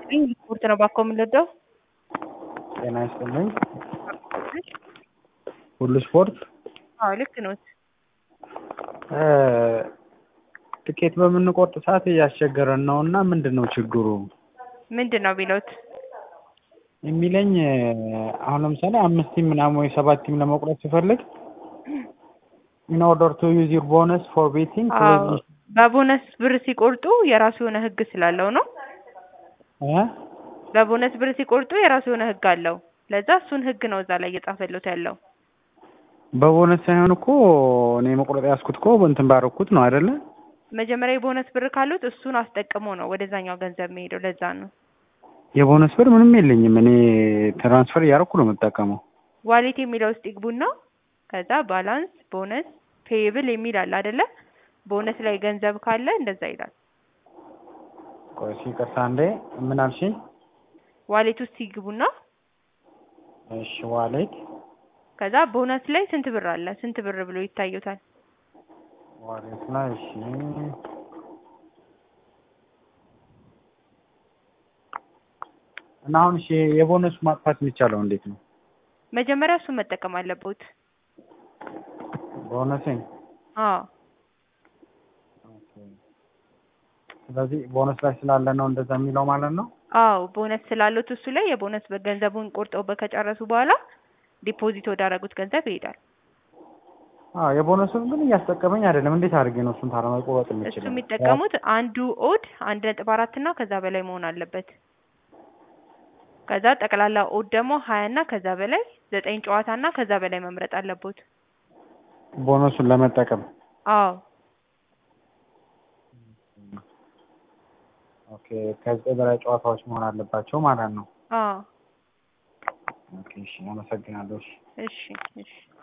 ይስጥልኝ ሪፖርት ነው ባኮ የምንወደው ጤና ይስጥልኝ ሁሉ ስፖርት አዎ ልክ ነዎት ትኬት በምንቆርጥ ሰዓት እያስቸገረን ነው እና ምንድን ነው ችግሩ ምንድን ነው ቢለውት የሚለኝ አሁን ለምሳሌ አምስት ቲም ምናምን ወይ ሰባት ቲም ለመቁረጥ ሲፈልግ ኢን ኦርደር ቱ ዩዝ ዩር ቦነስ ፎር ቤቲንግ አዎ በቦነስ ብር ሲቆርጡ የራሱ የሆነ ህግ ስላለው ነው በቦነስ ብር ሲቆርጡ የራሱ የሆነ ህግ አለው ለዛ እሱን ህግ ነው እዛ ላይ እየጻፈለት ያለው በቦነስ ሳይሆን እኮ እኔ መቁረጥ ያዝኩት እኮ እንትን ባረኩት ነው አይደለ መጀመሪያ የቦነስ ብር ካሉት እሱን አስጠቅሞ ነው ወደዛኛው ገንዘብ የሚሄደው ለዛ ነው የቦነስ ብር ምንም የለኝም እኔ ትራንስፈር እያደረኩ ነው የምጠቀመው ዋሌት የሚለው ውስጥ ይግቡና ከዛ ባላንስ ቦነስ ፔይብል የሚል አለ አይደለ ቦነስ ላይ ገንዘብ ካለ እንደዛ ይላል ቆይ እስኪ ይቅርታ እንዴ ምን አልሽኝ ዋሌት ውስጥ ይግቡና እሺ ዋሌት ከዛ ቦነስ ላይ ስንት ብር አለ ስንት ብር ብሎ ይታዩታል ዋሌት ላይ እሺ እና አሁን እሺ የቦነሱ ማጥፋት የሚቻለው እንዴት ነው መጀመሪያ እሱን መጠቀም አለብዎት ቦነሴን አዎ ስለዚህ ቦነስ ላይ ስላለ ነው እንደዛ የሚለው ማለት ነው አዎ ቦነስ ስላሉት እሱ ላይ የቦነስ ገንዘቡን ቆርጠው ከጨረሱ በኋላ ዲፖዚት ወዳደረጉት ገንዘብ ይሄዳል አዎ የቦነሱን ግን እያስጠቀመኝ አይደለም እንዴት አድርጌ ነው እሱን ታዲያ መቆረጥ እሱ የምችለው የሚጠቀሙት አንዱ ኦድ አንድ ነጥብ አራት እና ከዛ በላይ መሆን አለበት ከዛ ጠቅላላ ኦድ ደግሞ ሀያ እና ከዛ በላይ ዘጠኝ ጨዋታ እና ከዛ በላይ መምረጥ አለቦት ቦነሱን ለመጠቀም አዎ ኦኬ ከዘጠኝ በላይ ጨዋታዎች መሆን አለባቸው ማለት ነው አዎ ኦኬ እሺ አመሰግናለሁ እሺ እሺ እሺ